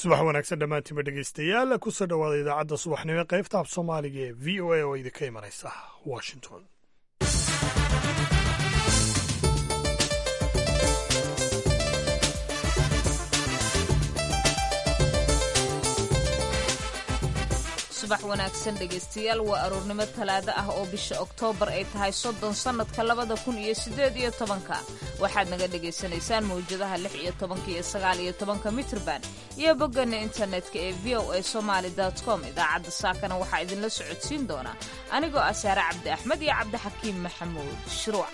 subax wanaagsan dhammaantiinba dhegaystayaal kusoo dhowaada idaacadda subaxnimo ee qaybta af soomaaliga ee v o a oo idinka imanaysa washington subax wanaagsan dhegaystayaal waa aroornimo talaado ah oo bisha oktoobar ay tahay soddon sannadka labada kun iyo siddeed iyo tobanka waxaad naga dhagaysanaysaan mawjadaha lix iyo tobanka iyo sagaal iyo tobanka mitrban iyo boggana internetka ee v o a somaali com idaacadda saakana waxaa idinla socodsiin doonaa anigoo ah saare cabdi axmed iyo cabdixakiim maxamuud shuruuc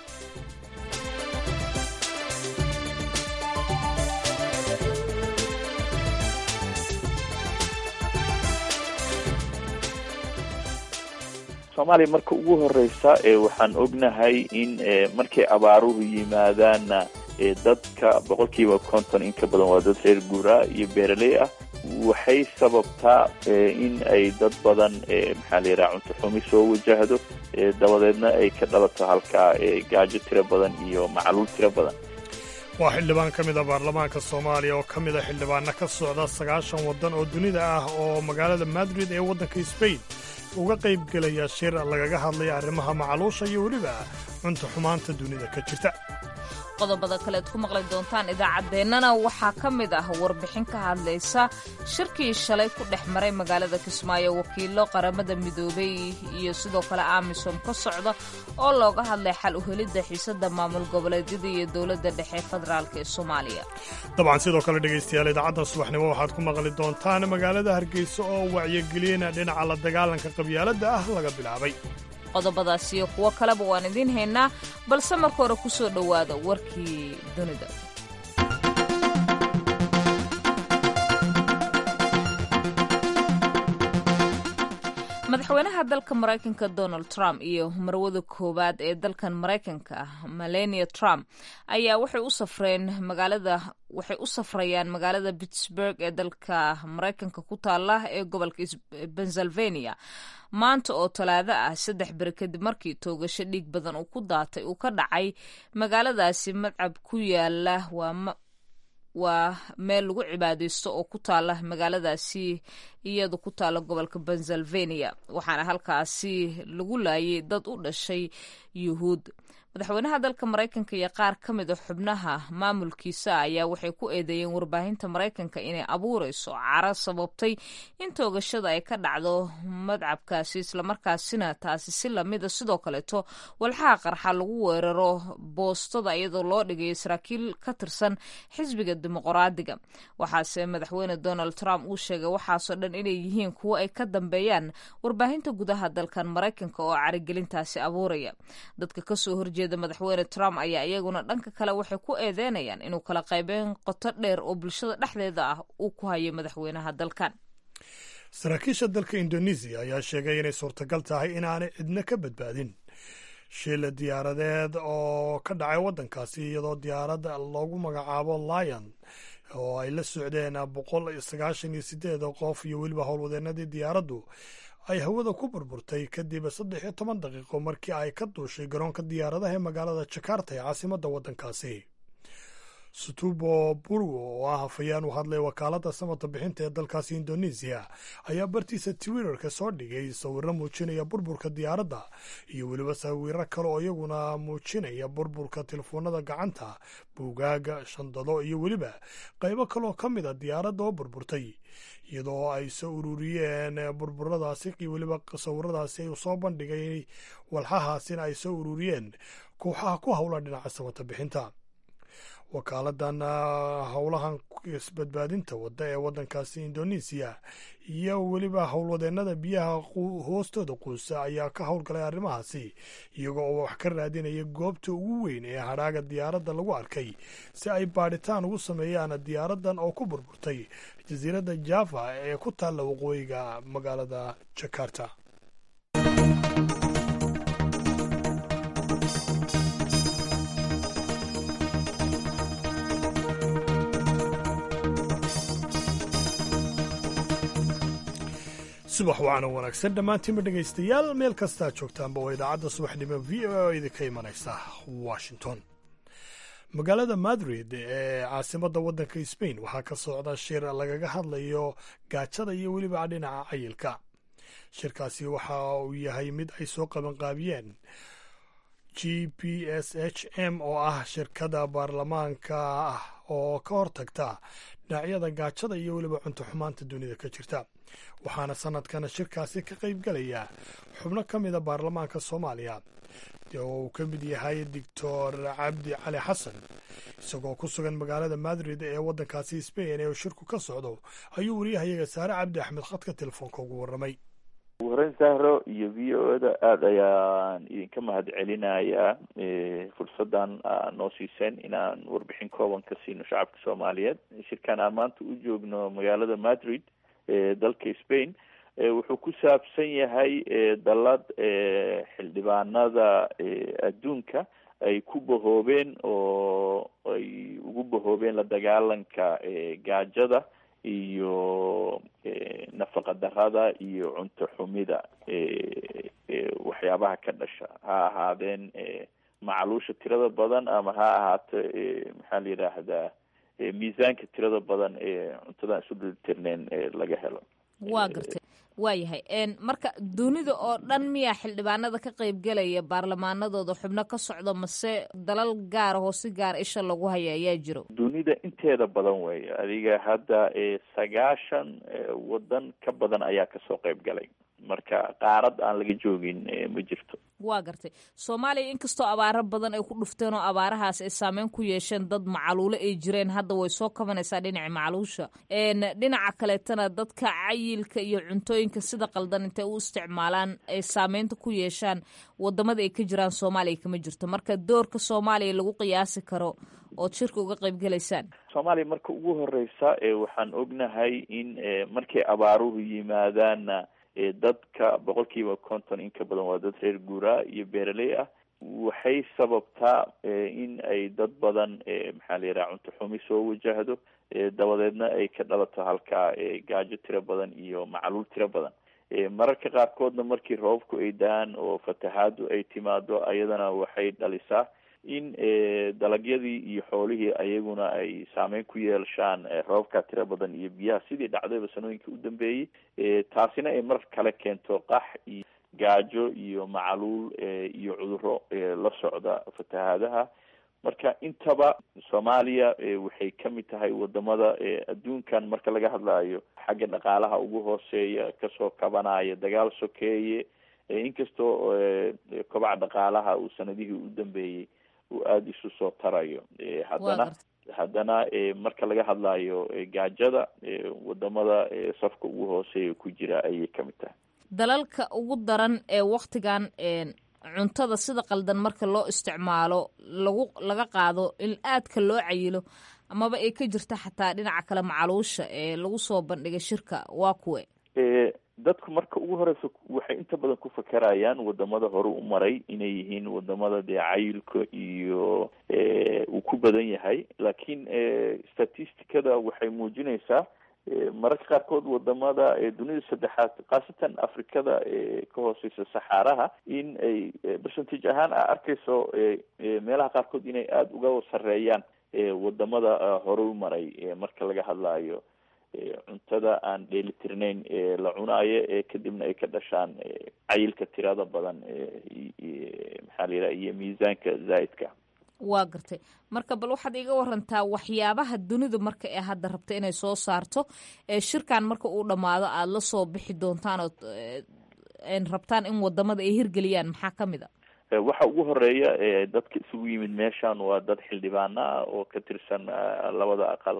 soomaaliya marka ugu horeysa waxaan ognahay in markay abaaruhu yimaadaanna dadka boqolkiiba konton in ka badan waa dad reer guuraa iyo beeraley ah waxay sababtaa in ay dad badan maxaa la yidhaha cunto xumi soo wajahdo dabadeedna ay ka dhalato halkaa gaajo tiro badan iyo macluul tiro badan waa xildhibaan ka mid a baarlamaanka soomaaliya oo ka mid a xildhibaana ka socda sagaashan waddan oo dunida ah oo magaalada madrid ee waddanka sbain uga qayb gelaya shir lagaga hadlaya arrimaha macaluusha iyo weliba cunto xumaanta dunida ka jirta qodobada kaleed ku maqli doontaan idaacaddeenana waxaa ka mid ah warbixin ka hadlaysa shirkii shalay ku dhex maray magaalada kismaayo wakiilo qaramada midoobay iyo sidoo kale amisom ka socda oo looga hadlay xal u helidda xiisada maamul goboleedyada iyo dowladda dhexe federaalk ee soomaaliya dabcan sidoo kale dhegaystayaal idaacadda subaxnimo waxaad ku maqli doontaan magaalada hargeysa oo wacyigelina dhinaca la dagaalanka qabyaaladda ah laga bilaabay qodobadaas iyo kuwo kaleba waan idiin haynaa balse marka hore ku soo dhowaada warkii dunida madaxweynaha dalka maraykanka donald trump iyo marwada koowaad ee dalkan maraykanka melania trump ayaa waxay u safreen magaalada waxay u safrayaan magaalada pittsburg ee dalka maraykanka ku taala ee gobolka pennsylvania maanta oo talaado ah saddex beri kadib markii toogasho dhiig badan uu ku daatay uu ka dhacay magaaladaasi madcab ku yaala waa waa meel lagu cibaadaysto oo ku taala magaaladaasi iyadu ku taala gobolka pennsylvania waxaana halkaasi lagu laayay dad u dhashay yuhuud madaxweynaha dalka maraykanka iyo qaar ka mid a xubnaha maamulkiisa ayaa waxay ku eedeeyeen warbaahinta maraykanka inay abuurayso caro sababtay in toogashada ay ka dhacdo madcabkaasi islamarkaasina taasi si lamida sidoo kaleeto walxaha qarxa lagu weeraro boostada iyadoo loo dhigay saraakiil ka tirsan xisbiga dimuqraadiga waxaase madaxweyne donald trump uu sheegay waxaasoo dhan inay yihiin kuwo ay ka dambeeyaan warbaahinta gudaha dalkan maraykanka oo carigelintaasi abuuraya dadka kasoo horjeeda madaxweyne trump ayaa iyaguna dhanka kale waxay ku eedeynayaan inuu kala qaybeyn qoto dheer oo bulshada dhexdeeda ah uu ku hayo madaxweynaha dalkan saraakiisha dalka indonesiya ayaa sheegay inay suurtagal tahay inaanay cidna ka badbaadin shil diyaaradeed oo ka dhacay waddankaasi iyadoo diyaaradda loogu magacaabo lion oo ay la socdeen boqol iyo sagaashan iyo sideed qof iyo weliba howlwadeenadii diyaaraddu ay hawada ku burburtay kadib saddex iyo toban daqiiqo markii ay ka duushay garoonka diyaaradaha ee magaalada jakarta ee caasimadda waddankaasi sutubo burgo oo ah hafayaan u hadlay wakaaladda samata bixinta ee dalkaasi indonesiya ayaa bartiisa twitterka soo dhigay sawiro muujinaya burburka diyaaradda iyo weliba sawiro kale oo iyaguna muujinaya burburka telefoonada gacanta buugaaga shandado iyo weliba qaybo kaleoo ka mid a diyaaradda oo burburtay iyadoo ay soo ururiyeen burburadaasi iyo weliba sawiradaasi ay soo bandhigay walxahaasina ay soo ururiyeen kooxaha ku howla dhinaca samata bixinta wakaaladan howlahan isbadbaadinta wadda ee waddankaasi indonesiya iyo weliba howlwadeenada biyaha hoostooda quusa ayaa ka howlgalay arrimahaasi iyago oo wax ka raadinaya goobta ugu weyn ee hadhaaga diyaaradda lagu arkay si ay baadhitaan ugu sameeyaan diyaaraddan oo ku burburtay jasiiradda java ee ku taalla waqooyiga magaalada jakarta subax waana wanaagsan dhammaantiinba dhegaystayaal meel kastaa joogtaanba waa idaacadda subaxnimo v o a oo idinka imanaysa washington magaalada madrid ee caasimadda waddanka sbain waxaa ka socda shir lagaga hadlayo gaajada iyo weliba dhinaca cayilka shirkaasi waxa uu yahay mid ay soo qabanqaabiyeen g p s h m oo ah shirkada baarlamaanka ah oo ka hortagta dhinacyada gaajada iyo weliba cunto xumaanta dunida ka jirta waxaana sanadkana shirkaasi ka qayb galaya xubno ka mida baarlamaanka soomaaliya oo uu ka mid yahay doctor cabdi cali xasan isagoo ku sugan magaalada madrid ee waddankaasi sbain ee shirku ka socdo ayuu wariyahayaga saare cabdi axmed khadka telefoonka ugu warramay ugu horeyn sahro iyo v o da aada ayaan idinka mahad celinayaa fursaddan aa noo siiseen inaan warbixin kooban ka siino shacabka soomaaliyeed shirkan aan maanta u joogno magaalada madrid ee dalka spain wuxuu ku saabsan yahay dallad xildhibaanada adduunka ay ku bahoobeen oo ay ugu bahoobeen la dagaalanka gaajada iyo nafaqa darada iyo cunto xumida waxyaabaha ka dhasha ha ahaadeen macluusha tirada badan ama ha ahaato maxaa la yidhaahdaa miisaanka tirada badan ee cuntadan isu delitirneen laga helo waa gartay waayahay marka dunida oo dhan miyaa xildhibaanada ka qaybgelaya baarlamaanadooda xubno ka socdo mase dalal gaara oo si gaara isha lagu haya ayaa jiro dunida inteeda badan weeyo adiga hadda sagaashan waddan ka badan ayaa kasoo qayb galay marka qaarad aan laga joogin ma jirto waa gartay soomaaliya inkastoo abaaro badan ay ku dhufteen oo abaarahaas ay saameyn ku yeesheen dad macaluulo ay jireen hadda way soo kabanaysaa dhinaca macaluusha dhinaca kaleetana dadka cayilka iyo cuntooyinka sida qaldan intay u isticmaalaan ay saameynta ku yeeshaan wadamada ay ka jiraan soomaaliya kama jirto marka doorka soomaaliya lagu qiyaasi karo ood shirka uga qayb gelaysaan soomaaliya marka ugu horeysa waxaan ognahay in markay abaaruhu yimaadaanna dadka boqol kiiba konton in ka badan waa dad reer guuraa iyo beeraley ah waxay sababtaa in ay dad badan maxaa la yidhaha cunto xumi soo wajahdo dabadeedna ay ka dhalato halkaa gaajo tiro badan iyo macluul tiro badan mararka qaarkoodna markii roobku ay daan oo fatahaadu ay timaado ayadana waxay dhalisaa in dalagyadii iyo xoolihii ayaguna ay saameyn ku yeelshaan roobka tiro badan iyo biyaha sidii dhacdayba sanooyinkii u dambeeyey taasina ay mar kale keento qax iyo gaajo iyo macaluul iyo cuduro la socda fatahaadaha marka intaba soomaaliya waxay kamid tahay wadamada adduunkan marka laga hadlayo xagga dhaqaalaha ugu hooseeya kasoo kabanaya dagaal sokeeye inkastoo kobaca dhaqaalaha uu sanadihii u dambeeyey uu aada isu soo tarayo haddana haddana marka laga hadlayo gaajada wadamada safka ugu hooseeya ku jira ayay kamid tahay dalalka ugu daran ee waktigan cuntada sida qaldan marka loo isticmaalo lagu laga qaado in aadka loo cayilo amaba ay ka jirta xataa dhinaca kale macaluusha ee lagu soo bandhigay shirka waa kuwe dadku marka ugu horeysa waxay inta badan ku fakerayaan wadamada hore u maray inay yihiin wadamada dee cayilka iyo uu ku badan yahay laakiin statisticada waxay muujinaysaa mararka qaarkood wadamada dunida saddexaad khaasatan afrikada ka hooseysa saxaaraha in ay percentage ahaan a arkayso meelaha qaarkood inay aada uga sareeyaan wadamada hore u maray marka laga hadlayo cuntada aan dheelitirnayn la cunaayo ee kadibna ay ka dhashaan cayilka tirada badan maxaa la yidhaha iyo miisaanka zaa'idka waa gartay marka bal waxaad iga warantaa waxyaabaha dunidu marka ee hadda rabta inay soo saarto ee shirkan marka uu dhammaado aada la soo bixi doontaan ood rabtaan in wadamada ay hirgeliyaan maxaa ka mid a waxa ugu horeeya dadka isugu yimid meeshan waa dad xildhibaano ah oo ka tirsan labada aqal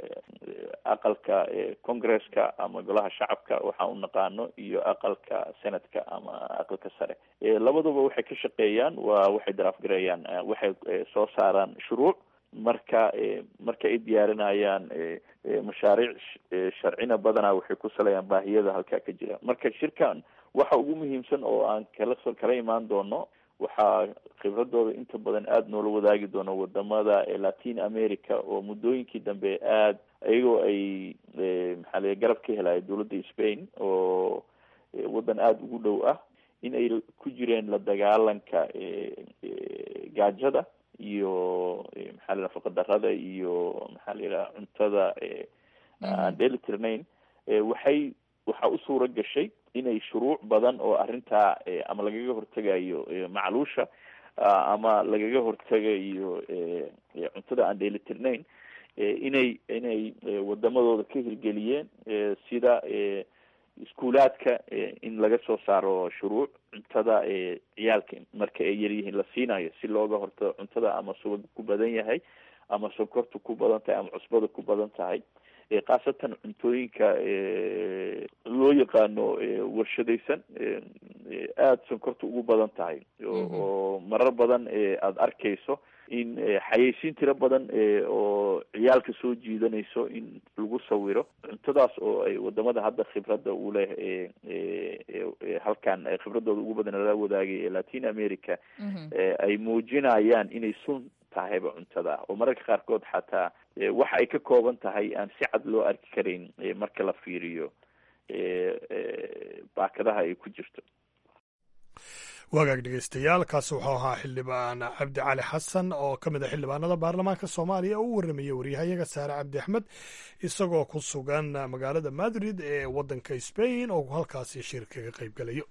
aqalka congresska ama golaha shacabka waxaan u naqaano iyo aqalka senatka ama aqalka sare labadaba waxay ka shaqeeyaan waa waxay daraafgareeyaan waxay soo saaraan shuruuc marka marka ay diyaarinayaan mashaariic sharcina badanaa waxay ku salayaan baahiyada halkaa ka jira marka shirkan waxa ugu muhiimsan oo aan kala so kala imaan doono waxaa khibradooda inta badan aada noola wadaagi doono wadamada latin america oo muddooyinkii dambe aada iyagoo ay maxaa la garab ka helaya dowladda spain oo waddan aada ugu dhow ah in ay ku jireen la dagaalanka gaajada iyo maxaa la nafaqa darada iyo maxaa la yidhaha cuntada aan dheeli tirnayn waxay waxaa u suura gashay inay shuruuc badan oo arrintaa ama lagaga hortegayo macluusha ama lagaga hortegayo cuntada aan dheeli tirnayn inay inay wadamadooda ka hirgeliyeen sida iskuulaadka in laga soo saaro shuruuc cuntada ciyaalka marka ay yaryihiin la siinayo si looga hortago cuntada ama subag ku badan yahay ama sonkorta ku badan tahay ama cusbada ku badan tahay khaasatan cuntooyinka loo yaqaano warshadaysan aada sonkorta ugu badan tahay oo marar badan aada arkayso in xayeysiin tiro badan oo ciyaalka soo jiidanayso in lagu sawiro cuntadaas oo ay wadamada hadda khibradda uleh halkan khibradooda ugu badan lala wadaagay ee latin america ay muujinayaan inay sun tahayba cuntada oo mararka qaarkood xataa waxa ay ka kooban tahay aan si cad loo arki karayn marka la fiiriyo baakadaha ay ku jirto wagaag dhegeystayaal kaasi wuxuu ahaa xildhibaan cabdi cali xasan oo ka mid a xildhibaanada baarlamaanka soomaaliya oo u warramaya waryahayaga saare cabdi axmed isagoo ku sugan magaalada madrid ee waddanka spain oo halkaasi shir kaga qayb gelayo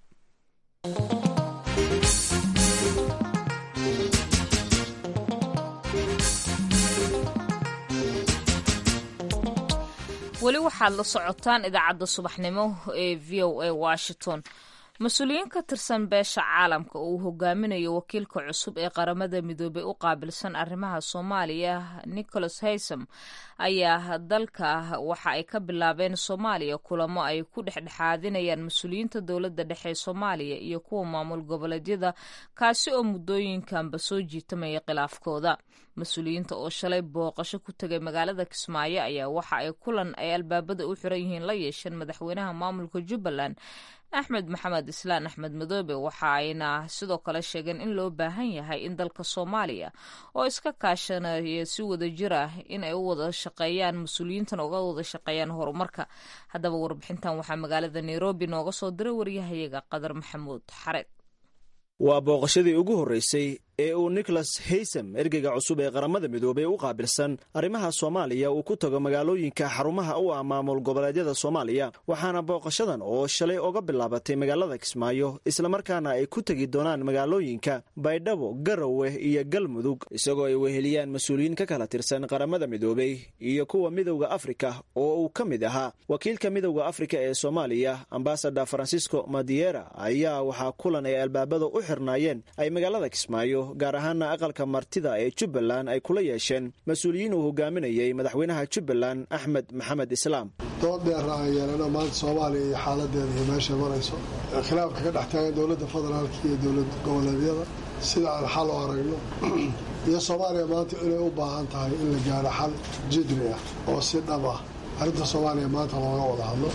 weli waxaad la socotaan idaacadda subaxnimo ee v o a washington mas-uuliyiin ka tirsan beesha caalamka oo uu hogaaminayo wakiilka cusub ee qaramada midoobey u qaabilsan arrimaha soomaaliya nicholas haysam ayaa dalka waxa ay ka bilaabeen soomaaliya kulamo ay ku dhexdhexaadinayaan mas-uuliyiinta dowladda dhexe ee soomaaliya iyo kuwa maamul goboleedyada kaasi oo muddooyinkanba soo jiitamaya khilaafkooda mas-uuliyiinta oo shalay booqasho ku tegay magaalada kismaayo ayaa waxa ay kulan ay albaabada u xiran yihiin la yeesheen madaxweynaha maamulka jubbaland axmed maxamed islaan axmed madoobe waxa ayna sidoo kale sheegeen in loo baahan yahay in dalka soomaaliya oo iska kaashanaya si wada jir ah in ay u wada shaqeeyaan mas-uuliyiintan uga wada shaqeeyaan horumarka haddaba warbixintan waxaa magaalada nairobi nooga soo diray waryahayaga qadar maxamuud xareed waa booqashadii ugu horreysay ee uu nicholas haysam ergeyga cusub ee qaramada midoobey u qaabilsan arrimaha soomaaliya uu ku tago magaalooyinka xarumaha u ah maamul goboleedyada soomaaliya waxaana booqashadan oo shalay oga bilaabatay magaalada kismaayo islamarkaana ay ku tegi doonaan magaalooyinka baydhabo garowe iyo galmudug isagoo ay weheliyaan mas-uuliyiin ka kala tirsan qaramada midoobey iyo kuwa midowda afrika oo uu ka mid ahaa wakiilka midowda afrika ee soomaaliya ambasador francisco madiera ayaa waxaa kulan ay albaabada u xirnaayeen ay magaalada kismaayo gaar ahaana aqalka martida ee jubbaland ay kula yeesheen mas-uuliyiin uu hogaaminayay madaxweynaha jubbaland axmed maxamed islaam dood dheera aan yeelano maanta soomaaliya iyo xaaladeeda iyo meeshay marayso khilaafka ka dhex taagan dowladda federaalka iyo dowlad goboleedyada sida aan xal u aragno iyo soomaaliya maanta inay u baahan tahay in la gaaro xal jidri ah oo si dhab ah arrinta soomaaliya maanta looga wada hadlo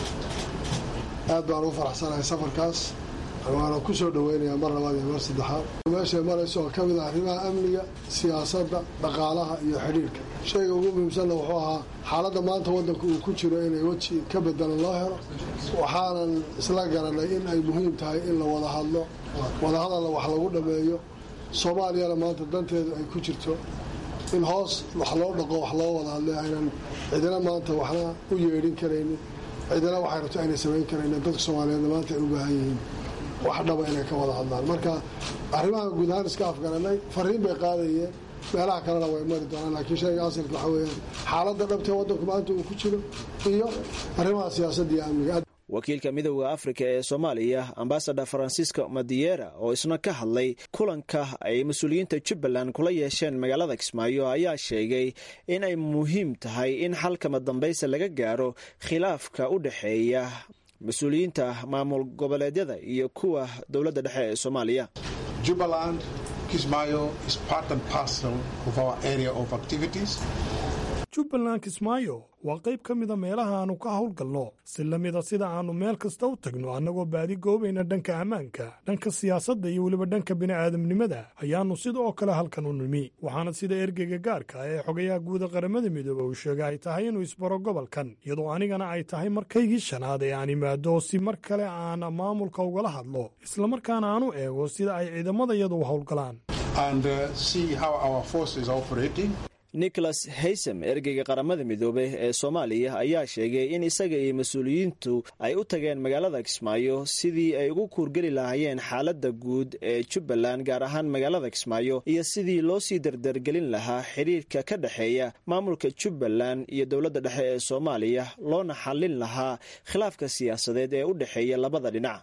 aad baan ugu faraxsanahay safarkaas waana ku soo dhaweynayaa mar labaad iyo mar saddexaad meeshay marayso oo ka mid ah arrimaha amniga siyaasadda dhaqaalaha iyo xidhiirka shayga ugu muhiimsanna wuxuu ahaa xaaladda maanta waddanku uu ku jiro inay weji ka bedelan loo helo waxaanan isla garanay in ay muhiim tahay in la wada hadlo wadahadalla wax lagu dhammeeyo soomaaliyana maanta danteedu ay ku jirto in hoos wax loo dhaqo wax loo wada hadlay aynan cidina maanta waxna u yeedhin karaynin cidina waxay rabto aynay samayn karaynin dadka soomaaliyeedna maanta ay u baahan yihiin wax dhaba inay ka wada hadlaan marka arrimaha guud ahaan iska afgaranay fariin bay qaadayeen meelaha kalena way mari doonaan laakiin shayga asalka waxaa weeyaan xaaladda dhabtee waddanku maanta uu ku jiro iyo arrimaha siyaasadda iyo amniga wakiilka midowda afrika ee soomaaliya ambasador francisco madiera oo isna ka hadlay kulanka ay mas-uuliyiinta jubbaland kula yeesheen magaalada kismaayo ayaa sheegay in ay muhiim tahay in xalkama dambaysa laga gaaro khilaafka u dhexeeya mas-uuliyiinta maamul goboleedyada iyo kuwa dowladda dhexe ee soomaaliya jubbaland kismaayo is part and parcel of our area of activities jubbaland kismaayo waa qayb ka mida meelaha aannu ka howlgalno si la mida sida aannu meel kasta u tagno annagoo baadi goobayna dhanka ammaanka dhanka siyaasadda iyo weliba dhanka bini'aadamnimada ayaannu sida oo kale halkan u nimi waxaana sida ergeyga gaarka ee xogayaha guuda qaramada midoobe uu sheegay ay tahay inuu isbaro gobolkan iyadoo anigana ay tahay markaygii shanaad ee aan imaado si mar kale aan maamulka ugala hadlo islamarkaana aan u eego sida ay ciidamadayadu u howlgalaan and uh, see how our force is operating. nicholas haysem ergeyga qaramada midoobey ee soomaaliya ayaa sheegay in isaga iyo mas-uuliyiintu ay u tageen magaalada kismaayo sidii ay ugu kuurgeli lahaayeen xaaladda guud ee jubbaland gaar ahaan magaalada kismaayo iyo sidii loo sii dardargelin lahaa xidhiirka ka dhexeeya maamulka jubbaland iyo dowladda dhexe ee soomaaliya loona xallin lahaa khilaafka siyaasadeed ee u dhexeeya labada dhinac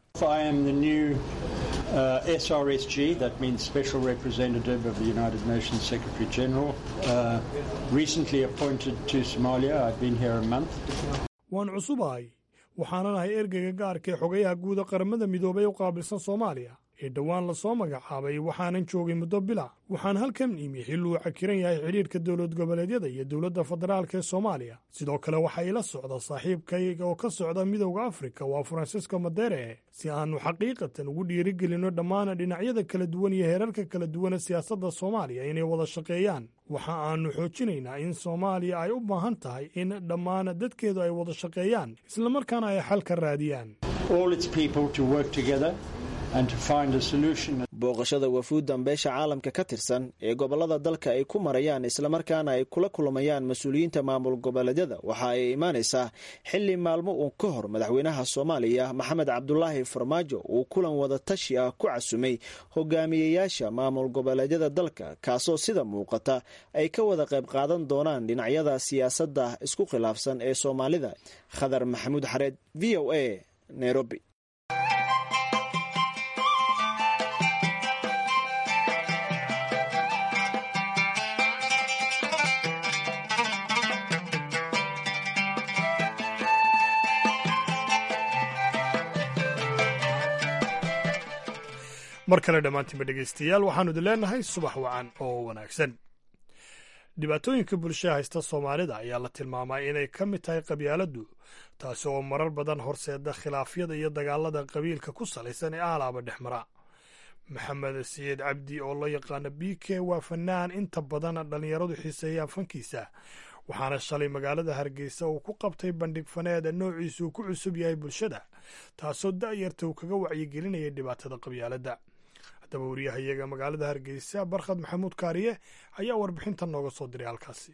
Uh, SRSG, that means Special Representative of the United Nations Secretary General, uh, recently appointed to Somalia. I've been here a month. waan cusubahay waxaanan ahay ergeyga gaarka ee xogayaha guuda qaramada midoobay u qaabilsan soomaaliya ee dhowaan lasoo magacaabay waxaanan joogay muddo bila waxaan halkan imi xil uu cakiran yahay xidhiirka dowlad goboleedyada iyo dowladda federaalk ee soomaaliya sidoo kale waxaa ila socda saaxiibkayga oo ka socda midowda afrika waa faransisko madere si aannu xaqiiqatan ugu dhiirigelinno dhammaan dhinacyada kala duwan iyo heerarka kala duwana siyaasadda soomaaliya inay wada shaqeeyaan waxa aannu xoojinaynaa in soomaaliya ay u baahan tahay in dhammaan dadkeedu ay wada shaqeeyaan islamarkaana ay xal ka raadiyaan booqashada wafuuddan beesha caalamka ka tirsan ee gobollada dalka ay ku marayaan islamarkaana ay kula kulmayaan mas-uuliyiinta maamul goboleedyada waxa ay imaanaysaa xilli maalmo uun ka hor madaxweynaha soomaaliya maxamed cabdulaahi farmaajo uu kulan wada tashi ah ku casumay hogaamiyeyaasha maamul goboleedyada dalka kaasoo sida muuqata ay ka wada qayb qaadan doonaan dhinacyada siyaasadda isku khilaafsan ee soomaalida khadar maxamuud xareed v o a nairobi mar kale dhammaantiinba dhegaystayaal waxaanu idin leenahay subax wacan oo wanaagsan dhibaatooyinka bulshada haysta soomaalida ayaa la tilmaamaa inay ka mid tahay qabyaaladdu taasi oo marar badan horseeda khilaafyada iyo dagaalada qabiilka ku salaysan ee aalaaba dhex mara maxamed siciid cabdi oo loo yaqaano b k waa fanaan inta badan dhallinyaradu xiiseeyaan fankiisa waxaana shalay magaalada hargeysa uu ku qabtay bandhig faneed noociisu uu ku cusub yahay bulshada taasoo da'yarta uu kaga wacyigelinaya dhibaatada qabyaaladda haddaba wariyahayaga magaalada hargeysa barkhad maxamuud kaariye ayaa warbixinta nooga soo diray halkaasi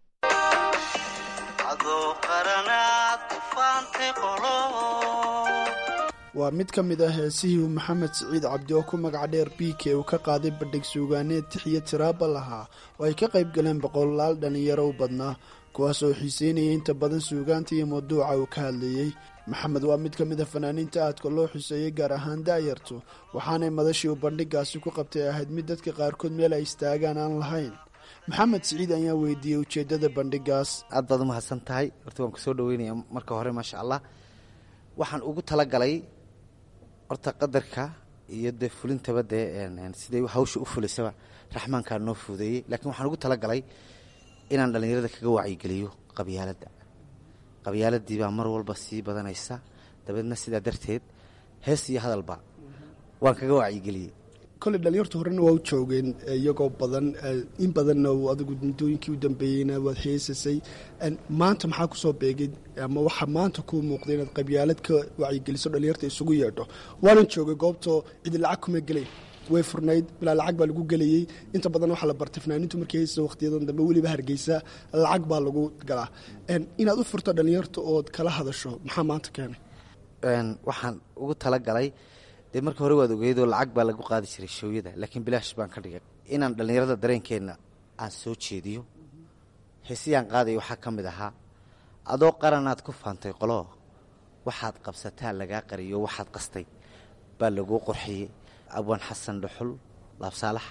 waa mid ka mid ah heesihii uu maxamed siciid cabdi oo ku magac dheer b k uu ka qaaday bandhig suugaaneed tixiyo tiraaba lahaa oo ay ka qayb galeen boqolaal dhallinyaro u badnaa kuwaas oo xiiseynayay inta badan suugaanta iyo mawduuca uu ka hadlayey maxamed waa mid ka mid a fanaaniinta aadka loo xuseeyey gaar ahaan da'yartu waxaanay madashii uu bandhigaasi ku qabtay ahayd mid dadka qaarkood meel ay istaagaan aan lahayn maxamed siciid ayaa weydiiyey ujeeddada bandhigaas aad baad u mahadsan tahay horta waan kusoo dhaweynaya marka hore maasha allah waxaan ugu talagalay horta qadarka iyo dee fulintaba dee siday hawsha u fulisaba raxmaankaa noo fuudeeyey laakiin waxaan ugu talagalay inaan dhallinyarada kaga wacyigeliyo qabyaaladda qabyaaladii baa mar walba sii badanaysa dabeedna sidaa darteed hees iyo hadalba waan kaga wacyigeliyey koley dhalinyartu horena waa u joogeen iyagoo badan in badanna adigu muddooyinkii u dambeeyeyna waad heesasay maanta maxaa kusoo beegay ama waxaa maanta kuu muuqday inaad qabyaalad ka wacyigeliso dhalinyarta isugu yeedho waanan joogay goobtoo cidi lacag kuma gelay way furnayd bilaa lacag baa lagu gelayey inta badan waxaa la bartay fanaaniintu markay heysasa wakhtiyadan dambe weliba hargeysa lacag baa lagu galaa inaad u furto dhalinyarta ood kala hadasho maxaa maanta keenay waxaan ugu talagalay dee marka hore waad ogeydoo lacag baa lagu qaadi jiray shooyada laakiin bilaash baan ka dhigay inaan dhallinyarada dareenkeenna aan soo jeediyo heesiyaan qaadaya waxaa ka mid ahaa adoo qaranaad ku faantay qoloo waxaad qabsataa lagaa qariyo waxaad qastay baa laguu qorxiyey abwaan xasan dhuxul laabsaalax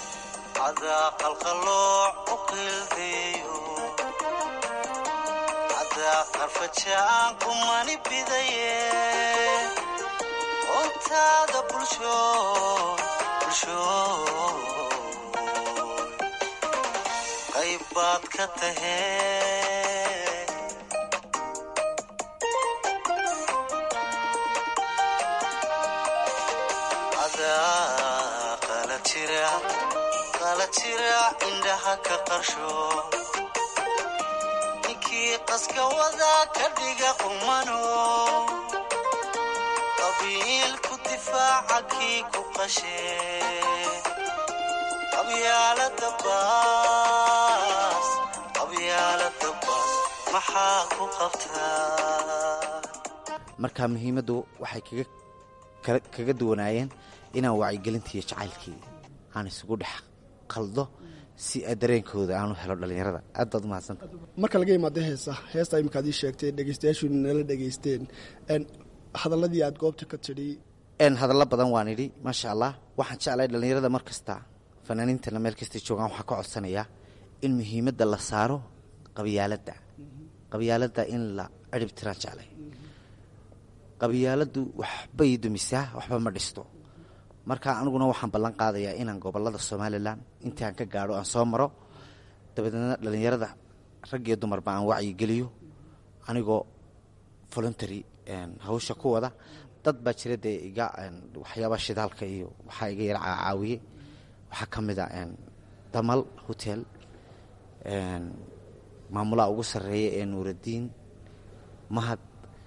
qayb baad ka tahee adaa qala jira indhaha ka qarsho ninkii qaska wadaa ka dhiga qumano qabiilku difaaca kii ku qashee qabyaalada baas qabyaalada baas maxaa ku qabtaa marka muhiimaddu waxay kaga kala- kaga duwanaayeen inaan wacyigelintii iyo jacaylkii aan isugu dhex qaldo si dareenkooda aan u helo dhallinyarada aad baad umahadsanta marka laga imaado heesa heesta imika ad ii sheegtay dhegeystayaashu nala dhegeysteen n hadaladii aad goobta ka tidhi n hadallo badan waan idhi maasha allah waxaan jeclay dhallinyarada mar kasta fanaaniintana meel kastay joogaan waxaa ka codsanayaa in muhiimadda la saaro qabyaaladda qabyaaladda in la cirib tiraan jeclay qabyaaladdu waxbay dumisaa waxba ma dhisto marka aniguna waxaan ballan qaadayaa inaan gobolada somalilan intii aan ka gaadho aan soo maro dabadeedna dhallinyarada rag iyo dumarba aan wacyigeliyo anigoo voluntary hawsha ku wada dad baa jira dee iga waxyaabaa shidaalka iyo waxaa iga yara caawiyey waxaa ka mid a damal hotel maamulaha ugu sarreeya ee nuuraddiin mahad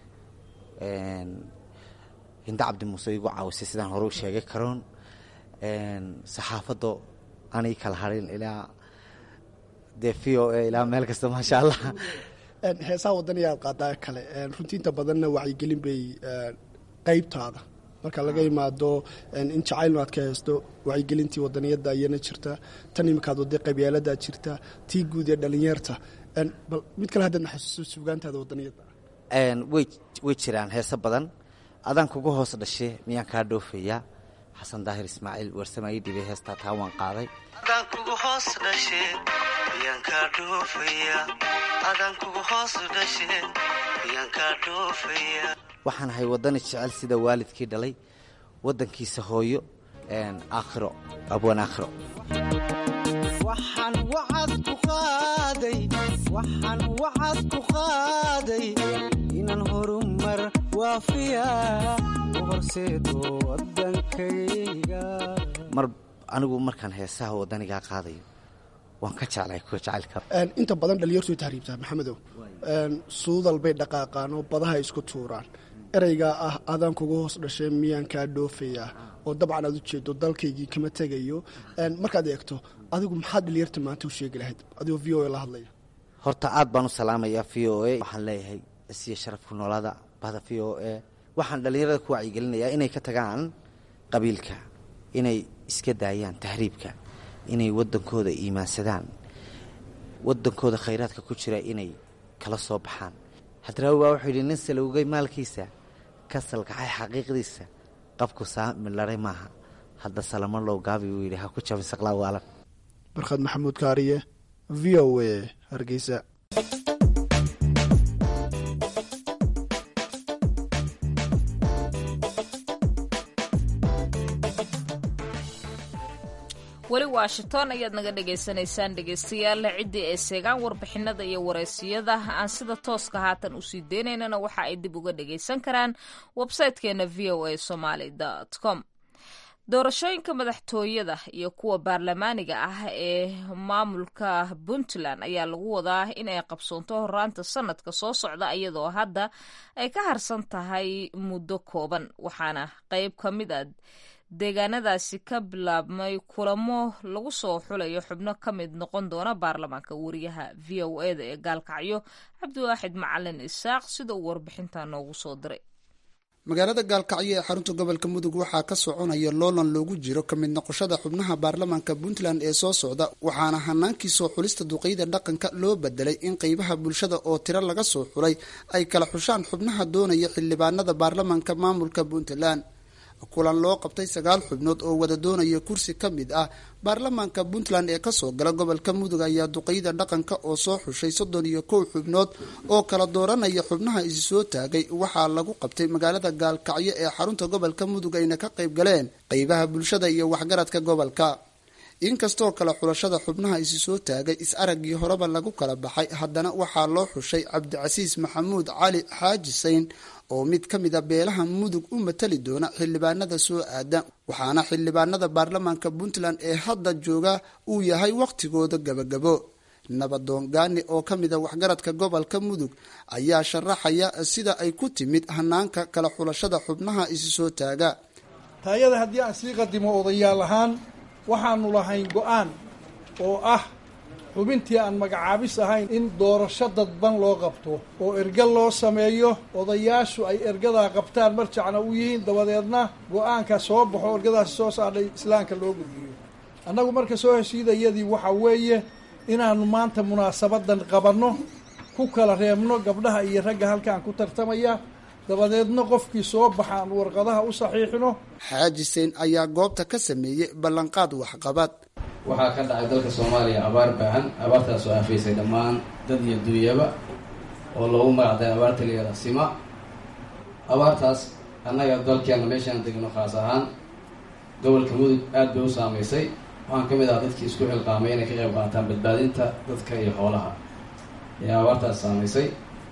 hinda cabdi muuse igu caawisay sidaan hore u sheegay karoon saxaafaddo anay kala harin ilaa dee v o a ilaa meel kasta maasha allah heesaha wadaniya aad qaadaa kale runtii inta badanna wacyigelin bay qeybtaada marka laga imaado in jacaylnu aad ka heesto wacyigelintii wadaniyadda ayana jirta tan imikaad waday qabyaaladaad jirta tii guud ee dhalinyarta bal mid kale haddaad naxasuuso sugaantaada wadaniyadda way way jiraan heese badan adaan kugu hoos dhashe miyaan kaa dhoofayaa xasan daahir ismaaciil warsamaayi dhibay heestaa taa waan qaaday adaan kugu hoos dhashe miyaan kaa dhoofaya adaan kugu hoos dhashe miyaan kaa dhoofaya waxaan ahay waddani jecel sida waalidkii dhalay waddankiisa hooyo aakhiro abwaan aakhiro waxaan wacad ku qaaday waxaan wacad ku qaaday inaan horumar waafiya u horseedo waddankayga mar anigu markaan heesaha waddanigaa qaadayo waan ka jeclahay kuwa jacaylka inta badan dhalinyartu way tahriibtaa maxamedow suudal bay dhaqaaqaan oo badaha isku tuuraan ereygaa ah adaan kuga hoos dhashay miyaan kaa dhoofayaa oo dabcan aad u jeedo dalkaygii kama tegayo markaad eegto adigu maxaad dhalinyarta maanta u sheegi lahayd adigoo v o a la hadlaya horta aad baan u salaamayaa v o a waxaan leeyahay isiya sharafku noolada bahda v o a waxaan dhallinyarada ku wacyigelinayaa inay ka tagaan qabiilka inay iska daayaan tahriibka inay waddankooda iimaansadaan waddankooda khayraadka ku jira inay kala soo baxaan hadraawi baa wuxuu yidhi nin salowgay maalkiisa ka salkaxay xaqiiqdiisa qabku saamilaray maaha hadda salamo low gaabi uu yidhi ha ku jabin saqlaa waalan barkhad maxamuud kaariye v o a hargeysa weli washington ayaad naga dhagaysanaysaan dhegaystayaal ciddii ay seegaan warbixinada iyo wareysiyada aan sida tooska haatan usii deynaynana waxa ay dib uga dhagaysan karaan websitekeena v o a somaly com doorashooyinka madaxtooyada iyo kuwa baarlamaaniga ah ee maamulka puntland ayaa lagu wadaa in ay qabsoonto horaanta sanadka soo socda iyadoo hadda ay ka harsan tahay muddo kooban waxaana qeyb ka mid a deegaanadaasi ka bilaabmay kulamo lagu soo xulayo xubno ka mid noqon doona baarlamaanka wariyaha v o eda ee gaalkacyo cabdiwaaxid macalin isaaq sida uu warbixinta noogu soo diray magaalada gaalkacyo ee xarunta gobolka mudug waxaa ka soconaya loolan loogu jiro ka mid noqoshada xubnaha baarlamaanka puntland ee soo socda waxaana hanaankii soo xulista duqeyda dhaqanka loo bedelay in qeybaha bulshada oo tiro laga soo xulay ay kala xushaan xubnaha doonaya xildhibaanada baarlamaanka maamulka puntland kulan loo qabtay sagaal xubnood oo wada doonaya kursi ka mid ah baarlamaanka puntland ee kasoo gala gobolka mudug ayaa duqeyda dhaqanka oo soo xushay soddon iyo kow xubnood oo kala dooranaya xubnaha isi soo taagay waxaa lagu qabtay magaalada gaalkacyo ee xarunta gobolka mudug ayna ka qayb galeen qeybaha bulshada iyo waxgaradka gobolka inkastoo kale xulashada xubnaha isi soo taagay is-araggii horeba lagu kala baxay haddana waxaa loo xushay cabdicasiis maxamuud cali xaaji sayn oo mid ka mid a beelaha mudug u matali doona xildhibaanada soo aada waxaana xildhibaanada baarlamaanka puntland ee hadda jooga uu yahay wakhtigooda gabagabo nabadoon gaani oo ka mid a waxgaradka gobolka mudug ayaa sharaxaya sida ay ku timid hanaanka kala xulashada xubnaha isi soo taaga taayada haddii aan sii qadimo odayaal ahaan waxaanu lahayn go-aan oo ah xubintii aan magacaabis ahayn in doorasho dadban loo qabto oo erga loo sameeyo odayaashu ay ergadaa qabtaan marjacna u yihiin dabadeedna go-aanka soo baxo ergadaasi soo saadhay islaamka loo gudbiyo annagu marka soo heshiidayadii waxa weeye inaanu maanta munaasabadan qabanno ku kala reebno gabdhaha iyo ragga halkaan ku tartamaya dabadeedna qofkii soo baxa aan warqadaha u saxiixno xaaji sein ayaa goobta ka sameeyey ballanqaad waxqabad waxaa ka dhacay dalka soomaaliya abaar baahan abaartaas oo afaysay dhammaan dad iyo duunyaba oo loogu magacday abaarta layada sima abaartaas annaga dalkeena meeshaan degno khaas ahaan gobolka mudug aad bay u saamaysay waxaan ka mid ahaa dadkii isku xilqaamay inay ka qayb qaataan badbaadinta dadka iyo xoolaha ee abaartaas saamaysay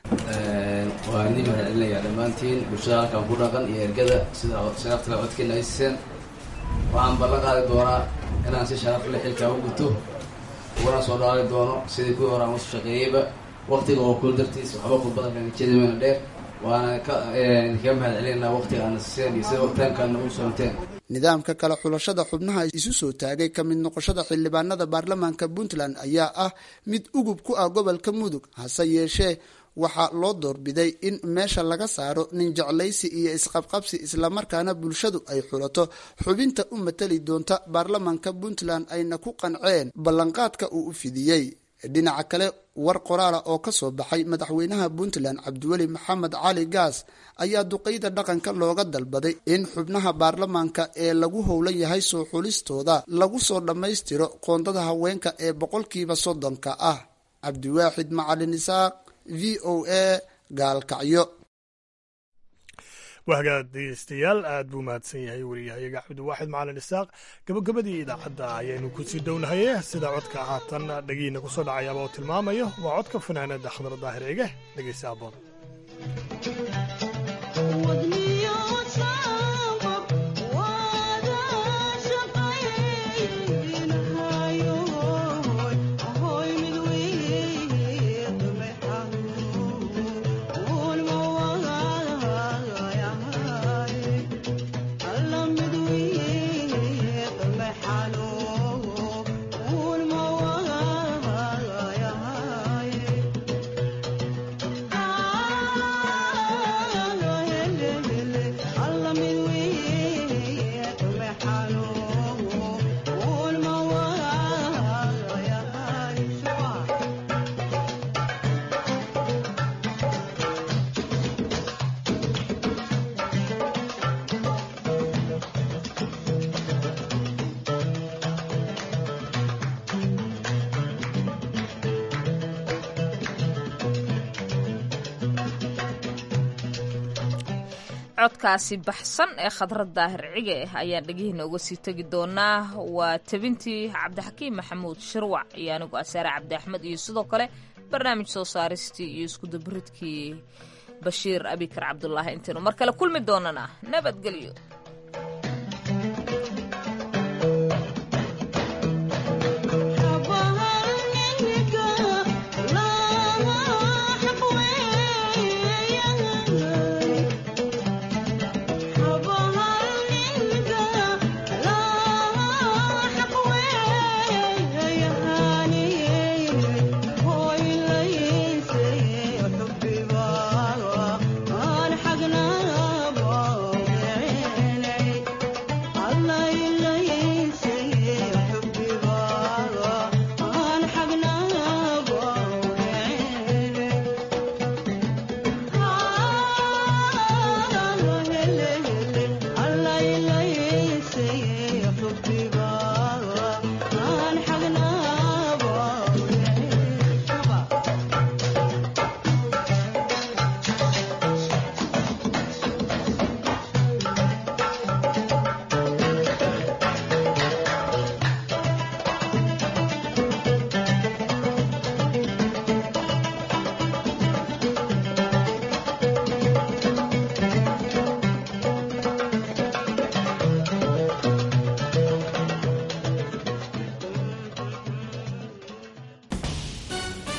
waa idin mahad celinayaa dhammaantiin bulshada halkan ku dhaqan iyo ergada sida sharafta codkeena ay siiseen waxaan ballan qaadi doonaa inaan si sharaf leh xilkaa u guto ugana soo dhaali doono sidii kuwii hore aan usu shaqeeyeyba waqtiga oo kul dartiis waxba khudbadan jeedimayna dheer waana ka idinkaga mahad celinaynaa waqtiga aana siiseen iyo sida waqtaankaana u soomteen nidaamka kale xulashada xubnaha isu soo taagay ka mid noqoshada xildhibaanada baarlamaanka puntland ayaa ah mid ugub ku ah gobolka mudug hase yeeshee waxaa loo doorbiday in meesha laga saaro nin jeclaysi iyo isqabqabsi islamarkaana bulshadu ay xulato xubinta u matali doonta baarlamaanka puntland ayna ku qanceen ballanqaadka uu u fidiyey dhinaca kale war qoraala oo ka soo baxay madaxweynaha puntland cabdiweli maxamed cali gaas ayaa duqeyda dhaqanka looga dalbaday in xubnaha baarlamaanka ee lagu howlan yahay soo xulistooda lagu soo dhammaystiro qoondada haweenka ee boqolkiiba soddonka ah cabdiwaaxid macalin isaaq v o a gaalkacyo wahagaad dhegeystayaal aad buu mahadsan yahay wariyahayaga cabdiwaaxid macalin isaaq gabagabadii idaacadda ayaynu kusii downahaye sida codka haatan dhagiina kusoo dhacayaaba oo tilmaamayo waa codka fanaanada khadar daahir ege dhegeysa aboon codkaasi baxsan ee khadrad daahir cige ah ayaan dhegihiina uga sii tegi doonaa waa tebintii cabdixakiim maxamuud shirwac iyo anigu asaare cabdi axmed iyo sidoo kale barnaamij soo saaristii iyo iskudabaridkii bashiir abikar cabdulaahi intaynu mar kale kulmi doonana nabadgelyo